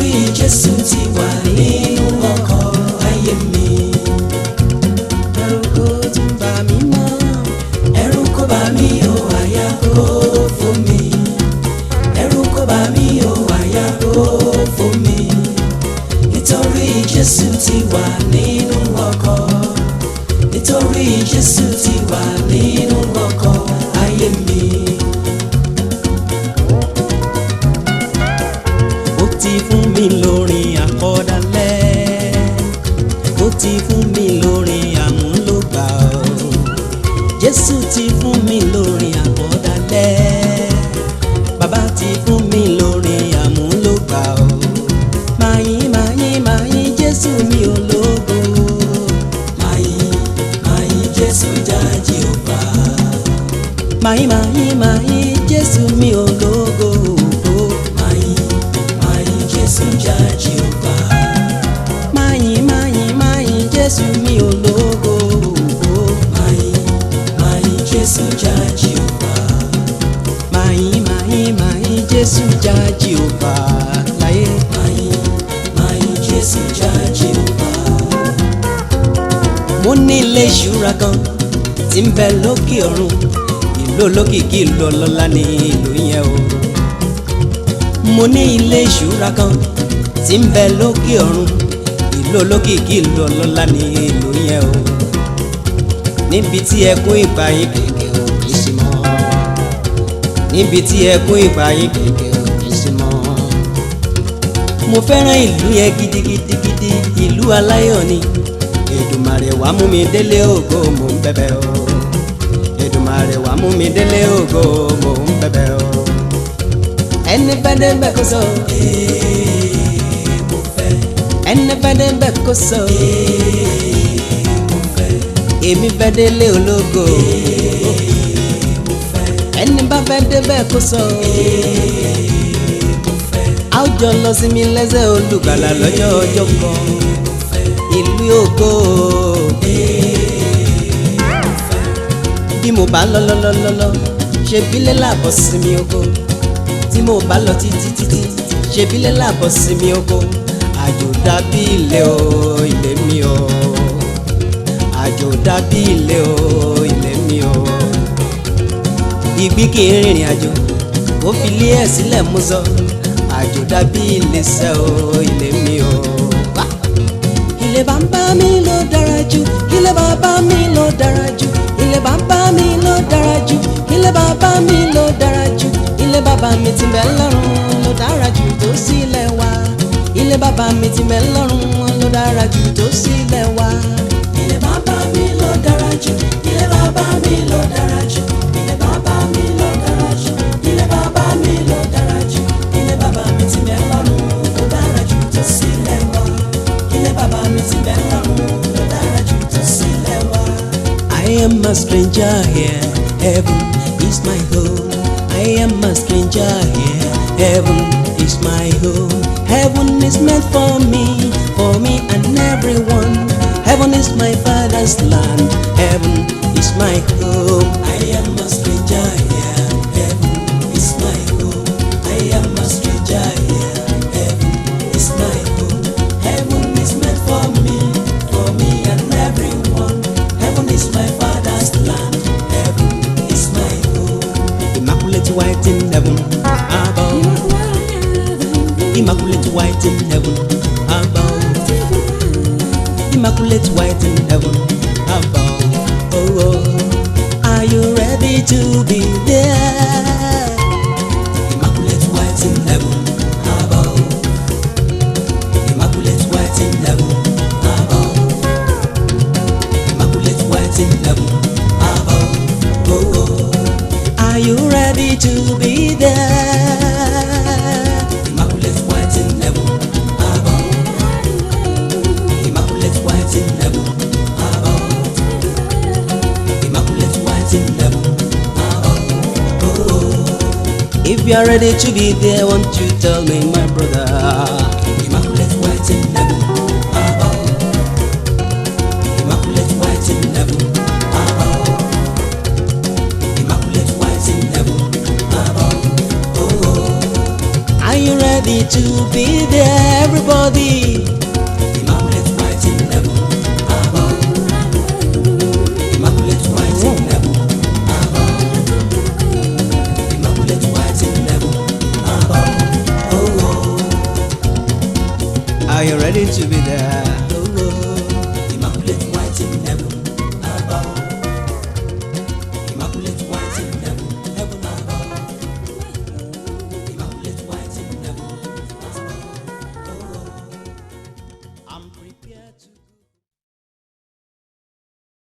nítorí Jésù ti wà nínú ọkọ̀ ayé mi. ẹ̀rù kò tún bà mí mọ́. ẹ̀rù kò bà mí o àyà kò fò mí. ẹ̀rù kò bà mí o àyà kò fò mí. nítorí Jésù ti wà nínú ọkọ̀. nítorí Jésù ti wà nínú ọkọ̀ ayé mi. ó ti fún mi lórin àkọ́dálẹ̀ ó ti fún mi lórin àmúlògbà o jésù ti fún mi lórin àkọ́dálẹ̀ bàbá ti fún mi lórin àmúlògbà o máyín máyín máyín jésù mi ológo Máyìn máyìn Jésù já Jèhófà. máyín máyín máyín jésù mi ológo Máyìn máyìn Jésù já Jèhófà. máyín máyín máyín jésù mi ológo. Máyìn máyìn Jésù já Jèhófà. Máyín máyín máyín Jésù já Jèhófà láyé. Máyìn máyìn Jésù já Jèhófà. Mo ní ilé ìṣúra kan tí ń bẹ lókè ọ̀run. Ìlú olókìkí ìlú ọlọ́lá ní ìlú yẹn o. Mo ní ilé ìṣúra kan tí ń bẹ lókè ọ̀run. Ìlú olókìkí ìlú ọlọ́lá ní ìlú yẹn o. Níbi tí ẹkún ìgbà yín kèké ò kì í sí mọ́. Níbi tí ẹkún ìgbà yín kèké ò kì í sí mọ́ mo fẹ́ràn ìlú yẹn gidigidigidi ìlú aláyọ̀ ni Èdùmàrè wá mú mi délé ògo mò ń bẹ̀bẹ̀ o Èdùmàrè wá mú mi délé ògo mò ń bẹ̀bẹ̀ o ẹni fẹ́ dé bẹ́ẹ̀ kó sọ Ee mo fẹ́. ẹni fẹ́ dé bẹ́ẹ̀ kó sọ Ee mo fẹ́. èmi fẹ́ délé ológo mo fẹ́. ẹni bá fẹ́ dé bẹ́ẹ̀ kó sọ mo fẹ́. a ó jọ lọ sí mi lẹ́sẹ̀ olùgbàlà lọ́jọ́ ọjọ́ kan ìlú ògo bí mo bá lọ lọ lọ lọ lọ ṣe bílẹ̀ làbọ̀ sí mi ògo tí mo bá lọ títí títí ṣe bílẹ̀ làbọ̀ sí mi ògo àjò dàbí ilé o ilé mi o àjò dàbí ilé o ilé mi o ìgbí kì í rìnrìn àjò ó fi lé ẹ̀ sílẹ̀ mú sọ àjò dàbí ilé sẹ́ o ilé mi o. Wá! ilé bàbá mi ló dára jù ilé bàbá mi ló dára jù ilé bàbá mi ló dára jù ilé bàbá mi ló dára jù ilé bàbá mi ti bẹ lọ́run ló dára jù tó sílẹ̀ wá ilé bàbá mi ti bẹ lọ́run ló dára jù tó sílẹ̀ wá. Ilé bàbá mi ló dára jù. Ilé bàbá mi ló dára jù. Ilé bàbá mi ló dára jù. Ilé bàbá mi ló dára jù. Ilé bàbá mi ti bẹ lọ́run ló dára jù tó sílẹ̀ wá. Ilé bàbá mi ti bẹ lọ́run ló dára jù tó sílẹ̀ wá. I am a stranger here, heaven is my home. I am a stranger here, heaven is my home. Heaven is meant for me, for me and everyone. Heaven is my father's land, heaven is my home. I am a stranger here. Heaven is my home. I am a stranger here. Heaven is my home. Heaven is meant for me, for me and everyone. Heaven is my father's land. Heaven is my home. Immaculate white in heaven, above. Immaculate white in heaven, above. Immaculate white in heaven, above. Oh, oh. Are you ready to be there? Immaculate white in heaven, above. Immaculate white in heaven, above. Immaculate white in heaven, above. Oh, oh. Are you ready to be there? Immaculate white in heaven, above. Immaculate white in heaven, above. Immaculate white in heaven, above. Oh, If you are ready to be there, won't you tell me, my brother? Immaculate white in heaven, above. Immaculate white in heaven, above. Immaculate white in heaven, above. Oh, Are you ready ready to be there, everybody. Immaculate white in heaven above. Immaculate white in heaven above. Immaculate white in heaven above. Oh, oh. Are you ready to be there?